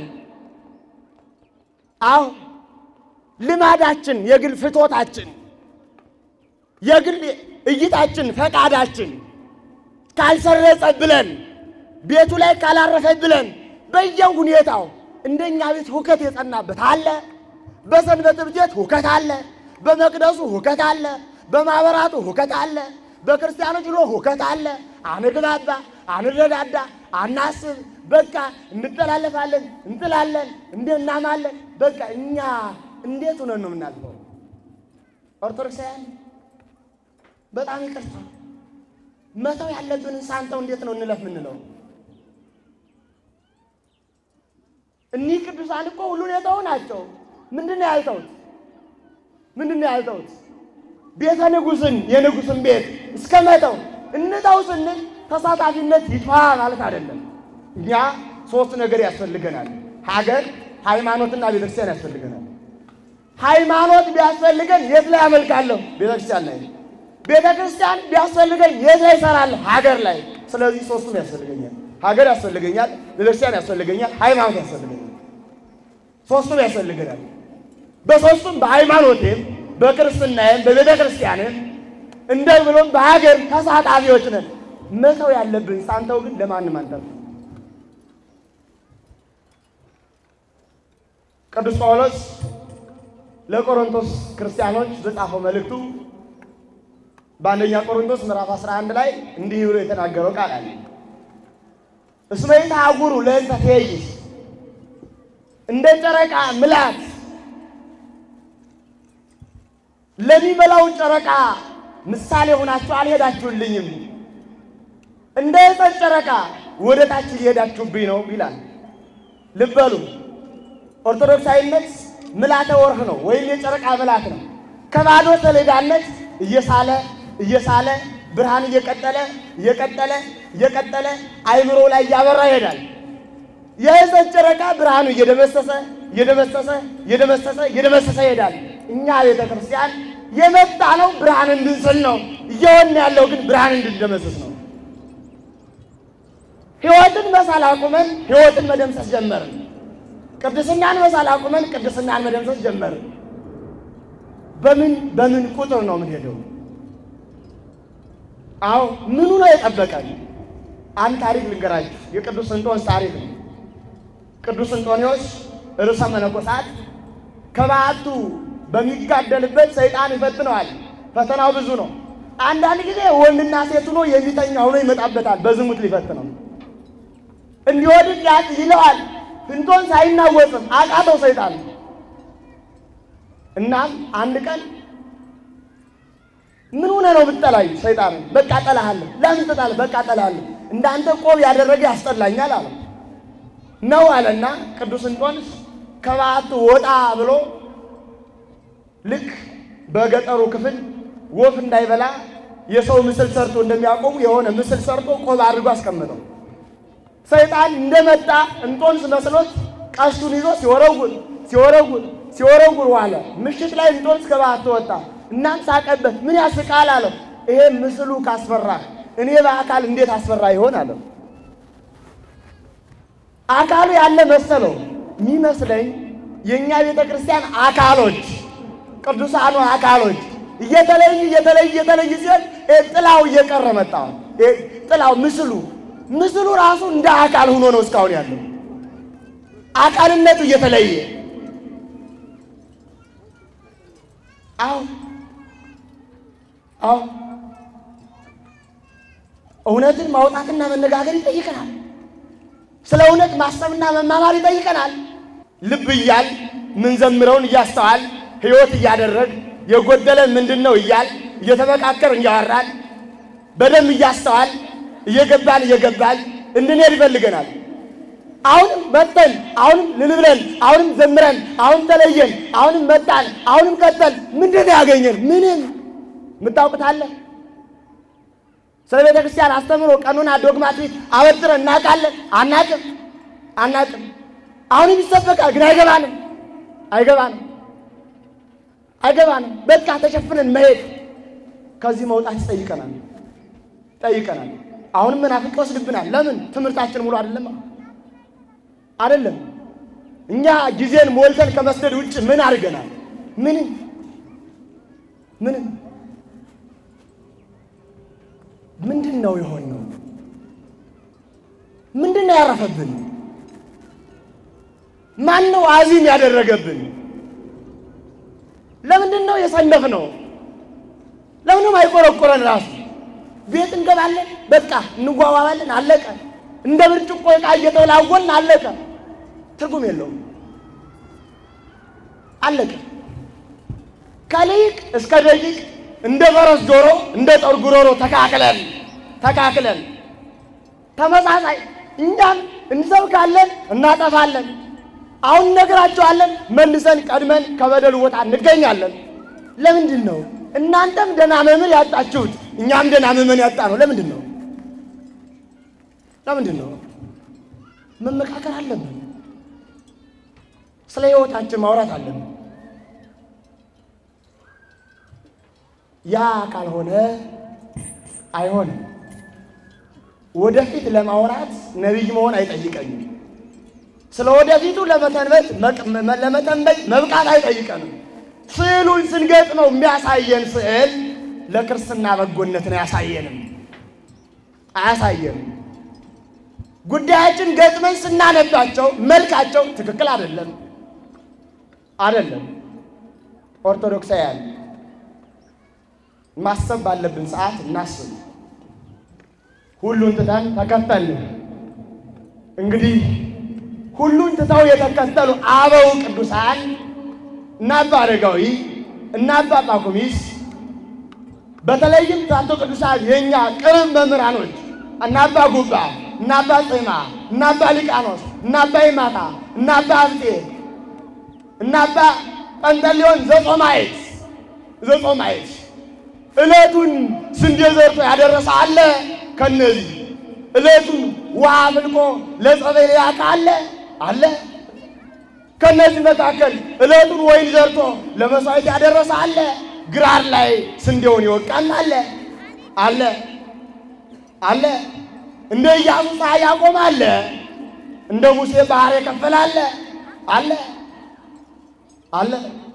አሁ ልማዳችን የግል ፍቶታችን የግል እይታችን ፈቃዳችን ካልሰረጸ ብለን ቤቱ ላይ ካላረፈ ብለን በየሁኔታው እንደኛ ቤት ሁከት የጸናበት አለ። በሰንበት ቤት ሁከት አለ። በመቅደሱ ሁከት አለ። በማኅበራቱ ሁከት አለ። በክርስቲያኖች ሎ ሁከት አለ። አንግባባ፣ አንረዳዳ፣ አናስብ፣ በቃ እንጠላለፋለን፣ እንጥላለን፣ እንደናማለን። በቃ እኛ እንዴት ሆነን ነው የምናልፈው? ኦርቶዶክሳውያን በጣም ይቅርታ መተው ያለብንን ሳንተው እንዴት ነው እንለፍ ምንለው? እኒህ ቅዱሳን እኮ ሁሉን የተው ናቸው። ምንድን ነው ያልተውት? ምንድን ነው ያልተውት? ቤተ ንጉሥን የንጉሥን ቤት እስከ መተው እንተው ስንል ተሳታፊነት ይጥፋ ማለት አይደለም። እኛ ሶስት ነገር ያስፈልገናል። ሀገር፣ ሃይማኖትና ቤተክርስቲያን ያስፈልገናል። ሃይማኖት ቢያስፈልገን የት ላይ አመልካለሁ? ቤተክርስቲያን ላይ። ቤተክርስቲያን ቢያስፈልገን የት ላይ እሰራለሁ? ሀገር ላይ። ስለዚህ ሶስቱም ያስፈልገኛል። ሀገር ያስፈልገኛል፣ ቤተክርስቲያን ያስፈልገኛል፣ ሃይማኖት ያስፈልገኛል። ሶስቱም ያስፈልገናል። በሶስቱም በሃይማኖቴም በክርስትናዬም በቤተ ክርስቲያንም እንደ ብሎም በሀገር ተሳታፊዎች ነን። መተው ያለብን ሳንተው ግን ለማንም አንተው። ቅዱስ ጳውሎስ ለቆሮንቶስ ክርስቲያኖች በጻፈው መልእክቱ በአንደኛ ቆሮንቶስ ምዕራፍ 11 ላይ እንዲህ ብሎ የተናገረው ቃል አለ። እስመ ይትሐውሩ ለእንተ ትኄይስ እንደ ጨረቃ ምላት ለሚበላው ጨረቃ ምሳሌ ሆናችሁ አልሄዳችሁልኝም። እንደ ሕፀን ጨረቃ ወደ ታች እየሄዳችሁብኝ ነው ይላል። ልበሉ ኦርቶዶክሳዊነት ምልዓተ ወርህ ነው ወይም የጨረቃ ምልዓት ነው። ከባዶ ሰሌዳነት እየሳለ እየሳለ ብርሃን እየቀጠለ እየቀጠለ እየቀጠለ አይምሮ ላይ እያበራ ይሄዳል። የሕፀን ጨረቃ ብርሃኑ እየደመሰሰ እየደመሰሰ እየደመሰሰ እየደመሰሰ ይሄዳል። እኛ ቤተ ክርስቲያን የመጣ ነው ብርሃን እንድንስል ነው። እየሆን ያለው ግን ብርሃን እንድንደመስስ ነው። ሕይወትን መሳል አቁመን ሕይወትን መደምሰስ ጀመርን። ቅድስናን መሳል አቁመን ቅድስናን መደምሰስ ጀመርን። በምን በምን ቁጥር ነው የምንሄደው? አዎ ምኑ ነው የጠበቀን? አንድ ታሪክ ልንገራችሁ። የቅዱስ እንጦንስ ታሪክ ነው። ቅዱስ እንጦንዮስ ርዕሰ መነኮሳት ከበዓቱ በሚጋደልበት ሰይጣን ይፈትነዋል። ፈተናው ብዙ ነው። አንዳንድ ጊዜ ወንድና ሴት ሆኖ የሚተኛ ሆኖ ይመጣበታል። በዝሙት ሊፈትነው እንዲወድቅ ያዝ ይለዋል። እንጦንስ አይናወጽም፣ አቃተው ሰይጣን። እናም አንድ ቀን ምን ሆነ ነው ብትጠላኝ? ሰይጣን በቃ እጠላሃለሁ። ለምን ትጠላለህ? በቃ እጠላሃለሁ። እንዳንተ ቆብ ያደረገ ያስጠላኛል አለ ነው አለና ቅዱስ እንጦንስ ከበዓቱ ወጣ ብሎ ልክ በገጠሩ ክፍል ወፍ እንዳይበላ የሰው ምስል ሰርቶ እንደሚያቆሙ የሆነ ምስል ሰርቶ ቆብ አድርጎ አስቀምጠው። ሰይጣን እንደመጣ እንጦንስ መስሎት ቀስቱን ይዞ ሲወረውር ሲወረውር ሲወረውር ዋለ። ምሽት ላይ እንጦንስ ከበዓቱ ወጣ። እናም ሳቀበት። ምን ያስቃል አለው። ይሄ ምስሉ ካስፈራህ እኔ በአካል እንዴት አስፈራ ይሆን አለው። አካሉ ያለ መሰለው የሚመስለኝ የእኛ ቤተ ክርስቲያን አካሎች ቅዱሳኑ አካሎች እየተለዩ እየተለዩ እየተለዩ ሲሆን ጥላው እየቀረ መጣ። ጥላው ምስሉ ምስሉ ራሱ እንደ አካል ሆኖ ነው እስካሁን ያለው አካልነቱ እየተለየ አዎ አዎ እውነትን ማውጣትና መነጋገር ይጠይቀናል። ስለ እውነት ማሰብና መማማር ይጠይቀናል። ልብ እያል ምንዘምረውን እያስተዋል ሕይወት እያደረግ የጎደለን ምንድን ነው እያል እየተመካከር እያወራን በደንብ እያስተዋል እየገባን እየገባን እንድንሄድ ይፈልገናል። አሁንም መጠን አሁንም ልልብለን አሁንም ዘምረን አሁንም ተለየን አሁንም መጣን አሁንም ቀጠል ምንድን ነው ያገኘን? ምንም የምታውቁታለ ስለ ቤተ ክርስቲያን አስተምሮ ቀኑና ዶግማትሪክ አበጥረን እናውቃለን? አናቅም አናቅም። አሁንም ይሰበካል፣ ግን አይገባንም አይገባንም አይገባንም። በቃ ተሸፍነን መሄድ ከዚህ መውጣት ይጠይቀናል ይጠይቀናል። አሁንም መናፍቅ ይወስድብናል። ለምን? ትምህርታችን ሙሉ አይደለም አይደለም። እኛ ጊዜን ሞልተን ከመስደድ ውጭ ምን አድርገናል? ምንም ምንም። ምንድን ነው የሆነው? ምንድን ነው ያረፈብን? ማን ነው አዚም ያደረገብን? ለምንድን ነው የሰነፍነው? ለምንም አይቆረቆረን ራሱ ቤት እንገባለን፣ በቃ እንጓባባለን፣ አለቀ። እንደ ብርጭቆ ዕቃ እየተወላወልን አለቀ። ትርጉም የለውም፣ አለቀ። ከሊቅ እስከ ደቂቅ እንደ ፈረስ ጆሮ እንደ ጦር ጉሮሮ ተካክለን ተካክለን ተመሳሳይ እኛም እንሰብካለን፣ እናጠፋለን። አሁን እነግራቸዋለን፣ መልሰን ቀድመን ከበደሉ ቦታ እንገኛለን። ለምንድን ነው እናንተም ደህና መምህር ያጣችሁት? እኛም ደህና ምዕመን ያጣ ነው። ለምንድን ነው? ለምንድን ነው? መመካከር አለብን። ስለ ሕይወታችን ማውራት አለብን። ያ ካልሆነ አይሆንም። ወደፊት ለማውራት ነቢይ መሆን አይጠይቀኝም። ስለ ወደፊቱ ለመተንበት ለመተንበይ መብቃት አይጠይቀንም። ስዕሉን ስንገጥመው የሚያሳየን ስዕል ለክርስትና በጎነትን አያሳየንም አያሳየንም። ጉዳያችን ገጥመን ስናነባቸው መልካቸው ትክክል አይደለም አይደለም። ኦርቶዶክሳውያን ማሰብ ባለብን ሰዓት እናስብ። ሁሉን ትተን ተከተልን። እንግዲህ ሁሉን ትተው የተከተሉ አበው ቅዱሳን እና አባ አረጋዊ እና አባ ጳኩሚስ በተለይም ታቶ ቅዱሳን የእኛ ቅርብ መምህራኖች እና አባ ጉባ እና አባ ጽማ እና አባ ሊቃኖስ እና አባ ይማታ እና አባ አብጤ እና አባ ጰንጠሌዎን ዘጾማየት ዘጾማየት ዕለቱን ስንዴ ዘርቶ ያደረሰ አለ። ከነዚህ ዕለቱን ውሃ አፍልቆ ለጸበል ያቃ አለ አለ። ከነዚህ መካከል ዕለቱን ወይን ዘርቶ ለመሥዋዕት ያደረሰ አለ። ግራር ላይ ስንዴውን ይወቃል አለ አለ አለ። እንደ ኢያሱ ፀሐይ ያቆም አለ። እንደ ሙሴ ባህር የከፈለ አለ አለ አለ።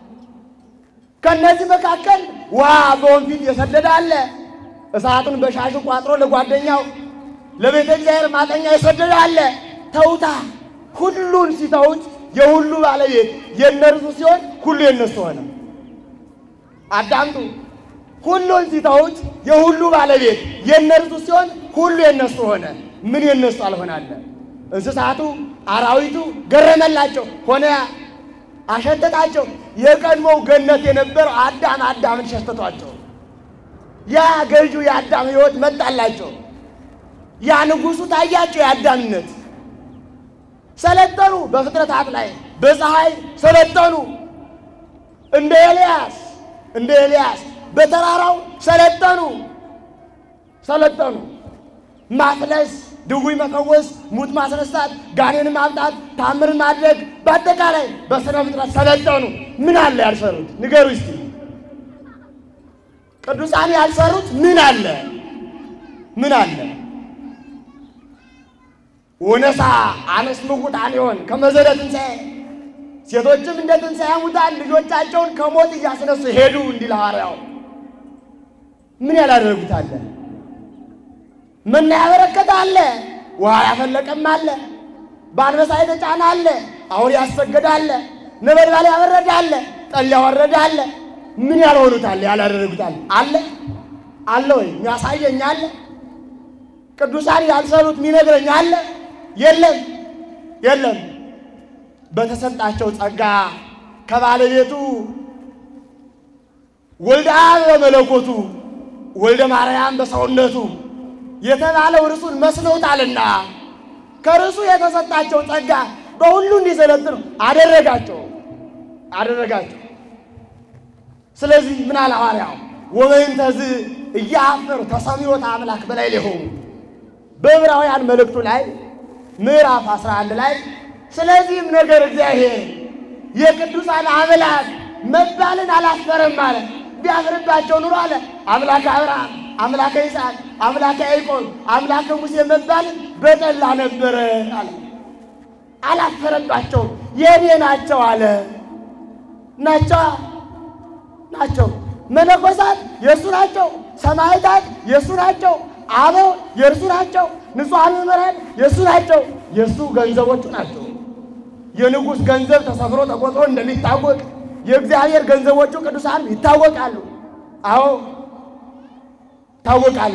ከነዚህ መካከል ውሃ በወንፊት የሰደደ አለ። እሳቱን በሻሹ ቋጥሮ ለጓደኛው ለቤተ እግዚአብሔር ማጠኛ የሰደደ አለ። ተውታ ሁሉን ሲተውት የሁሉ ባለቤት የእነርሱ ሲሆን ሁሉ የነሱ ሆነ። አዳምጡ። ሁሉን ሲተውት የሁሉ ባለቤት የእነርሱ ሲሆን ሁሉ የነሱ ሆነ። ምን የነሱ አልሆናለ? እንስሳቱ አራዊቱ ገረመላቸው ሆነ አሸተታቸው። የቀድሞው ገነት የነበረው አዳም አዳምን ሸተቷቸው። ያ ገዢው የአዳም ሕይወት መጣላቸው። ያ ንጉሡ ታያቸው የአዳምነት ሰለጠኑ። በፍጥረታት ላይ በፀሐይ ሰለጠኑ። እንደ ኤልያስ እንደ ኤልያስ በተራራው ሰለጠኑ ሰለጠኑ። ማፍለስ፣ ድውይ መፈወስ፣ ሙት ማስነሳት፣ ጋኔን ማምጣት፣ ታምር ማድረግ፣ በአጠቃላይ በስነ ፍጥረት ሰለጠኑ። ምን አለ ያልሰሩት? ንገሩ እስቲ። ቅዱሳን ያልሰሩት ምን አለ? ምን አለ? ወነሳ አነስ ምውታን ይሆን ከመዘደ ትንሣኤ ሴቶችም እንደ ትንሣኤ ሙታን ልጆቻቸውን ከሞት እያስነሱ ሄዱ እንዲል ሐዋርያው። ምን ያላደረጉት አለ? መና ያበረከተ አለ፣ ውሃ ያፈለቀም አለ፣ በአንበሳ የተጫነ አለ፣ አውሬ ያሰገደ አለ፣ ነበልባል ያበረደ አለ፣ ጠል ያወረደ አለ። ምን ያልሆኑት አለ? ያላደረጉት አለ አለ አለ ወይ? የሚያሳየኝ አለ? ቅዱሳን ያልሰሩት የሚነግረኝ አለ? የለም የለም። በተሰጣቸው ጸጋ ከባለቤቱ ወልደ አብ በመለኮቱ ወልደ ማርያም በሰውነቱ የተባለው እርሱን መስለውታልና ከርሱ የተሰጣቸው ጸጋ በሁሉ እንዲሰለጥኑ አደረጋቸው አደረጋቸው። ስለዚህ ምን አለ ሐዋርያው? ወበእንተዝ እያፈሩ ተሰሚዮተ አምላክ በላይ ሊሆኑ በዕብራውያን መልእክቱ ላይ ምዕራፍ 11 ላይ ስለዚህም ነገር እግዚአብሔር የቅዱሳን አምላክ መባልን አላፈረም አለ። ቢያፍርባቸው ኑሮ አለ አምላከ አብርሃም፣ አምላከ ይስሐቅ፣ አምላከ ያዕቆብ፣ አምላከ ሙሴ መባልን በጠላ ነበረ አለ። አላፈረባቸውም። የኔ ናቸው አለ። ናቸው ናቸው። መነኮሳት የእሱ ናቸው። ሰማዕታት የእሱ ናቸው። አበው የእርሱ ናቸው። ንጹሐን መምህራን የእሱ ናቸው። የእሱ ገንዘቦቹ ናቸው። የንጉሥ ገንዘብ ተሰፍሮ ተቆጥሮ እንደሚታወቅ የእግዚአብሔር ገንዘቦቹ ቅዱሳን ይታወቃሉ። አዎ ይታወቃሉ።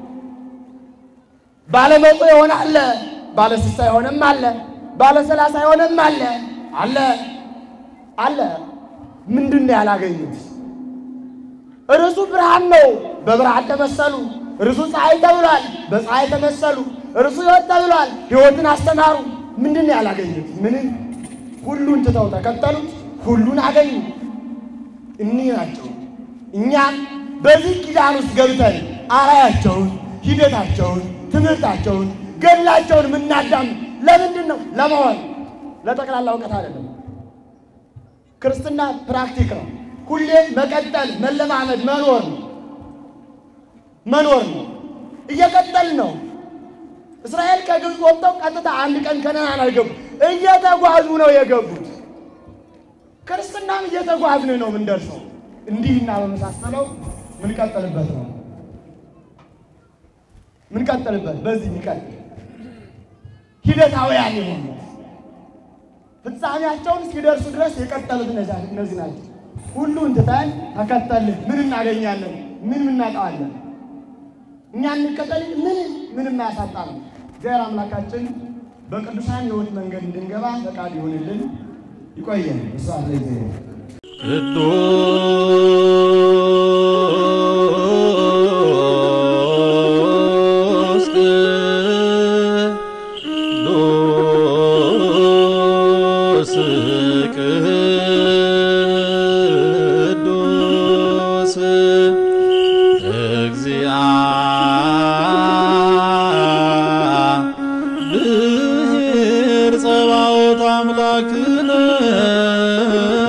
ባለ መቶ የሆነ አለ፣ ባለ ስልሳ የሆነም አለ፣ ባለ ሰላሳ የሆነም አለ አለ አለ። ምንድን ነው ያላገኙት? እርሱ ብርሃን ነው፣ በብርሃን ተመሰሉ። እርሱ ፀሐይ ተብሏል፣ በፀሐይ ተመሰሉ። እርሱ ሕይወት ተብሏል፣ ሕይወትን አስተማሩ። ምንድን ነው ያላገኙት? ምንም። ሁሉን ትተው ተከተሉት፣ ሁሉን አገኙ። እኒህ ናቸው። እኛም በዚህ ኪዳን ውስጥ ገብተን አራያቸውን፣ ሂደታቸውን፣ ትምህርታቸውን፣ ገድላቸውን የምናዳም ለምንድን ነው? ለመሆን ለጠቅላላ እውቀት አይደለም። ክርስትና ፕራክቲክ ነው። ሁሌም መቀጠል፣ መለማመድ፣ መኖር ነው መኖር ነው። እየቀጠል ነው። እስራኤል ከግብፅ ወጥተው ቀጥታ አንድ ቀን ከነዓን አልገቡም። እየተጓዙ ነው የገቡት። ክርስትናም እየተጓዝን ነው የምንደርሰው። እንዲህና በመሳሰለው ምንቀጥልበት ነው ምንቀጥልበት በዚህ ሚቀጥል ሂደታውያን የሆኑ ፍጻሜያቸውን እስኪደርሱ ድረስ የቀጠሉት እነዚህ ናቸው። ሁሉን ትተን ተከተልን ምን እናገኛለን? ምን እናጣዋለን? እኛ እንከተል ምን ምንም አያሳጣንም። እግዚአብሔር አምላካችን በቅዱሳን ሕይወት መንገድ እንድንገባ ፈቃድ ይሆንልን። ይቆየን። እሷ ለጊዜ ቅዱስ ቅዱስ ቅዱስ እግዚአብሔር ጸባኦት አምላክነ